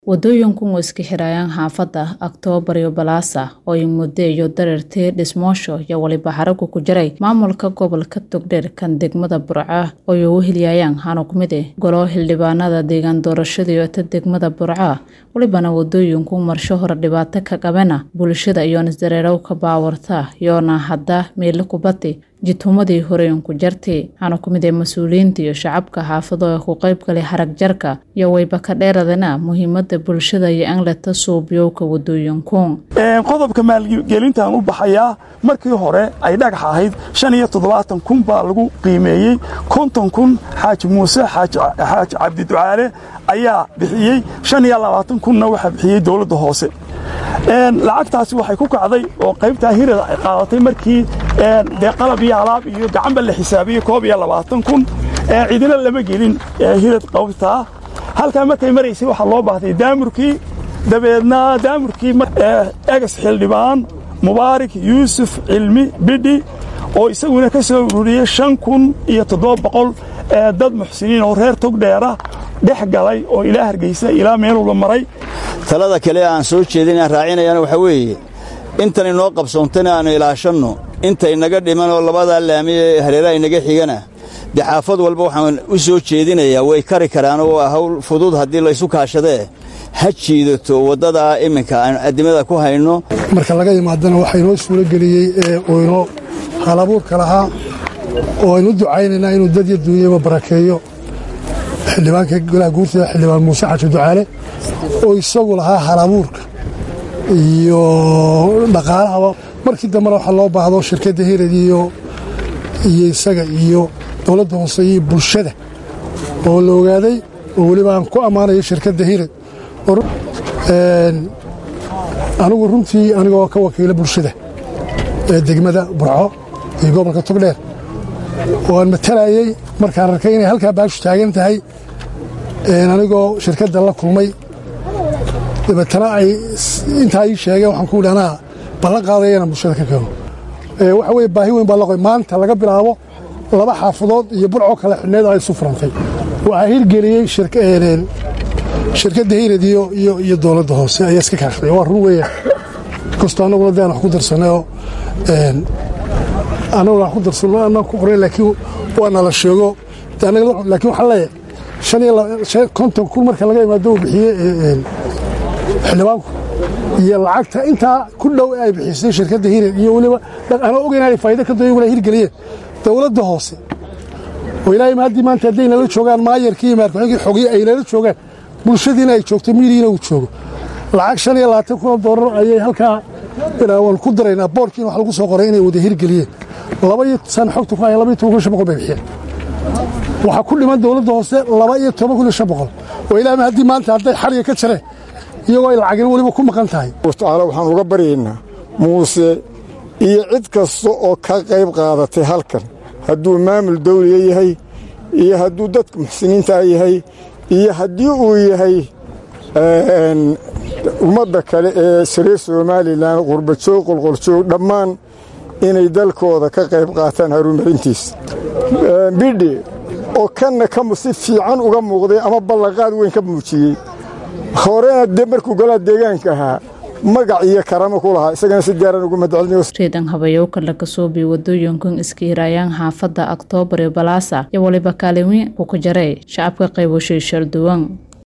Wadooyinku way iska xirayaan xaafadda Oktoobar iyo Balaasa oo ay muddo iyo dareertii dhismoosho iyo waliba xaragu ku jiray maamulka gobolka Togdheer kan degmada Burco oo ay ugu hilyayaan hano ku mid ah golo xildhibaanada deegaan doorashada iyo ta degmada Burco walibana wadooyinku marsho hore dhibaato ka qabana bulshada iyo isdareerow ka baawarta iyoona hadda meelo kubati jitumadii horeen ku jartay hana ku mid ah mas-uuliyiinta iyo shacabka xaafado ee ku qayb galay harag jarka iyo wayba ka dheeradana muhiimada bulshada iyo angleta suubyowka wadooyinku qodobka maalgelintan u baxayaa markii hore ay dhagax ahayd shan iyo toddobaatan kun baa lagu qiimeeyey konton kun xaaji muuse xaaji cabdiducaale ayaa bixiyey shan iyo labaatan kunna waxaa bixiyey dowladda hoose lacagtaasi waxay ku kacday oo qaybtaa hirada ay qaadatay markii dee qalab iyo alaab iyo gacanba la xisaabiyey koob iyo labaatan kun cidina lama gelin hirad qaybtaa halkaa markay maraysay waxaa loo baahday daamurkii dabeedna daamurkii egas xildhibaan mubaarak yuusuf cilmi bidhi oo isaguna ka soo ururiyey shan kun iyo toddoba boqol dad muxsiniin oo reer togdheera dhex galay oo ilaa hargeysa ilaa meelula maray talada kale aan soo jeedina raacinayana waxaa weeye intan inoo qabsoontana aannu ilaashanno inta inaga dhiman oo labadaa laami ee hareeraha inaga xigana dee xaafad walba waxaan u soo jeedinayaa way kari karaanoo waa hawl fudud haddii laysu kaashadee ha jiidato waddadaa iminka aan addimada ku hayno marka laga yimaadana waxaa inoo suuro geliyey oo inoo halabuurka lahaa oo aynu u ducaynaynaa inuu dad iyo duunyaba barakeeyo xildhibaanka golaha guurtida xildhibaan muuse xaji ducaale oo isagu lahaa halabuurka iyo dhaqaalahaba markii dambena waxaa loo baahdo shirkadda hirad iyo iyo isaga iyo dowladda hoose iyo bulshada oo la ogaaday oo weliba aan ku ammaanayo shirkadda hirad anigu runtii anigoo ka wakiila bulshada ee degmada burco iyo gobolka togdheer oo aan matalayey markaan arkay inay halkaa baashu taagan tahay anigoo shirkadda la kulmay dabeetana ay intaa ii sheegeen waxaan ku idhi anaa ballan qaadaya inaan bulshada ka keeno waxa weye baahi weyn baa laqoy maanta laga bilaabo laba xaafadood iyo burcoo kale xidhneed ay isu furantay waxaa hirgeliyey shirkadda hirad iyo dowladda hoose ayaa iska kaashaday waa run weeya kastoo annaguna de aan wax ku darsanayoo annaguna wax ku darsanno annaan ku qoray laakiin waa nala sheego laakiin waxaan leeyahay shan iyo konton kun marka laga imaado uu bixiyey xildhibaanku iyo lacagta intaa ku dhow ay bixisay shirkadda hirad iyo weliba anoo ogeyn inay faa'ido ka doon wala hirgeliyeen dowladda hoose oo ilaahay haddii maanta hadday nala joogaan maayarkii iyo maarkuxigii xogiye ay nala joogaan bulshadiina ay joogto miyigiina uu joogo lacag shan iyo labaatan kun oo doolar ayay halkaa waan ku daraynaa boorkiina wax lagu soo qoray inay wada hirgeliyeen laba iyo san xogta ku haya laba iyo toban kun shan boqol bay bixiyeen waxaa ku dhiman dowladda hoose laba iyo toban kun iyo shan boqol oo ilaahay haddii maanta hadday xariga ka jareen iyagoo ay lacagina weliba ku maqan tahay tacaala waxaan uga baryaynaa muuse iyo cid kasta oo ka qayb qaadatay halkan hadduu maamul dawliga yahay iyo hadduu dadka muxsiniintaa yahay iyo haddii uu yahay ummadda kale ee sariir somalilan qurbajoog qolqoljoog dhammaan inay dalkooda ka qayb qaataan horumarintiisa bidhi oo kanna si fiican uga muuqday ama ballanqaad weyn ka muujiyey horena de markuu golaha deegaanka ahaa magac iyo karamo ku lahaa isagana si gaaran ugu madcelinareedan habayowka laga soobiyo wadooyinkan iska hirayaan xaafadda oktoobar iyo balaasa iyo waliba kaalin weyn ku ka jaray shacabka qayboshay shalduwan